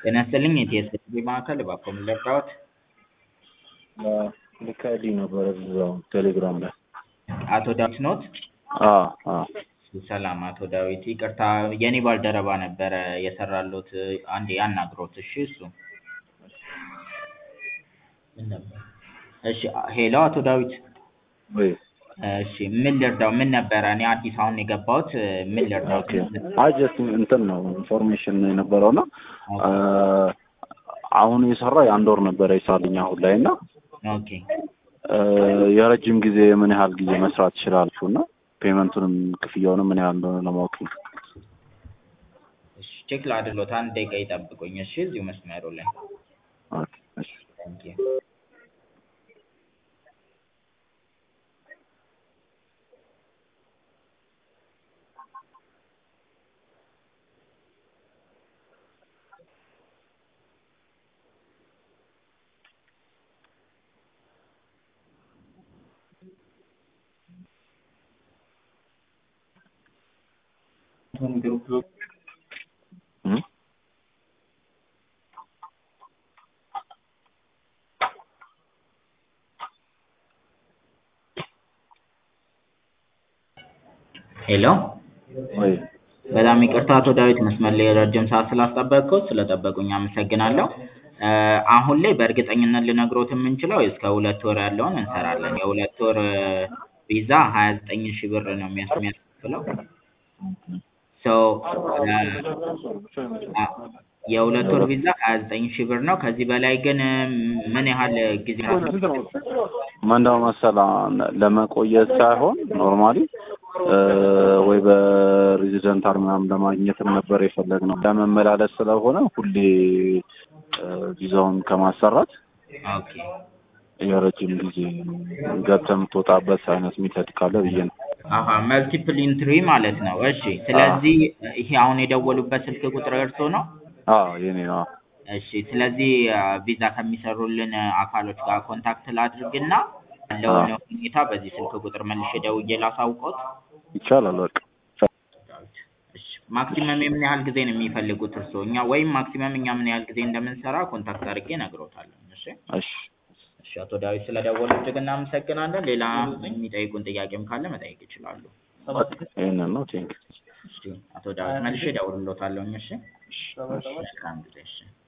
ጤና ይስጥልኝ የቲኤስቢ ማዕከል እባክዎ ምን ልርዳዎት? ልከህልኝ ነበረ እዛው ቴሌግራም ላይ። አቶ ዳዊት ኖት? አዎ አዎ ሰላም አቶ ዳዊት ይቅርታ የኔ ባልደረባ ነበረ የሰራልዎት አንዴ ያናግሮት እሺ እሱ ምን ነበር? እሺ ሄሎ አቶ ዳዊት ወይ እሺ ምን ልርዳው ምን ነበረ እኔ አዲስ አሁን የገባሁት ምን ልርዳዎት? አይ ጀስት እንትን ነው ኢንፎርሜሽን የነበረው እና አሁን የሰራ የአንድ ወር ነበረ ይሳልኝ አሁን ላይ እና ኦኬ የረጅም ጊዜ ምን ያህል ጊዜ መስራት ትችላላችሁ እና ፔመንቱንም ክፍያውንም ምን ያህል እንደሆነ ለማወቅ ነው። እሺ ቼክ ላድርግሎት አንድ ደቂቃ ይጠብቁኝ እሺ እዚሁ መስመሩ ላይ ኦኬ እሺ ቴንክ ዩ እም? ሄሎ ወይ በጣም ይቅርታ አቶ ዳዊት መስመር ላይ ረጅም ሰዓት ስላስጠበቅኩት ስለጠበቁኝ አመሰግናለሁ። አሁን ላይ በእርግጠኝነት ልነግሮት የምንችለው እስከ ሁለት ወር ያለውን እንሰራለን። የሁለት ወር ቪዛ ሀያ ዘጠኝ ሺህ ብር ነው የሚያስ የሚያስከፍለው ሶ የሁለት ወር ቪዛ ሀያ ዘጠኝ ሺህ ብር ነው። ከዚህ በላይ ግን ምን ያህል ጊዜ ምንድነው መሰለህ ለመቆየት ሳይሆን ኖርማሊ ወይ በሬዚደንታል ምናምን ለማግኘትም ነበር የፈለግነው ለመመላለስ ስለሆነ ሁሌ ቪዛውን ከማሰራት ኦኬ የረጅም ጊዜ ገብተህ የምትወጣበት አይነት ሚተድ ካለ ብዬ ነው። አሀ መልቲፕል ኢንትሪ ማለት ነው። እሺ ስለዚህ ይሄ አሁን የደወሉበት ስልክ ቁጥር እርስዎ ነው? አዎ የኔ ነው። አዎ። እሺ ስለዚህ ቪዛ ከሚሰሩልን አካሎች ጋር ኮንታክት ላድርግና ያለውን ሁኔታ በዚህ ስልክ ቁጥር መልሼ ደውዬ ላሳውቅዎት? ይቻላል በቃ እሺ ማክሲመም የምን ያህል ጊዜ ነው የሚፈልጉት እርስዎ? እኛ ወይም ማክሲመም እኛ ምን ያህል ጊዜ እንደምንሰራ ኮንታክት አድርጌ እነግርዎታለሁ። እሺ እሺ እሺ አቶ ዳዊት ስለደወሉ እጅግ እናመሰግናለን። ሌላ የሚጠይቁን ጥያቄም ካለ መጠየቅ ይችላሉ። ይሄንን ነው ቴንክ እሺ አቶ ዳዊት መልሼ እደውልልዎታለሁ። እሺ መልካም ጊዜ እሺ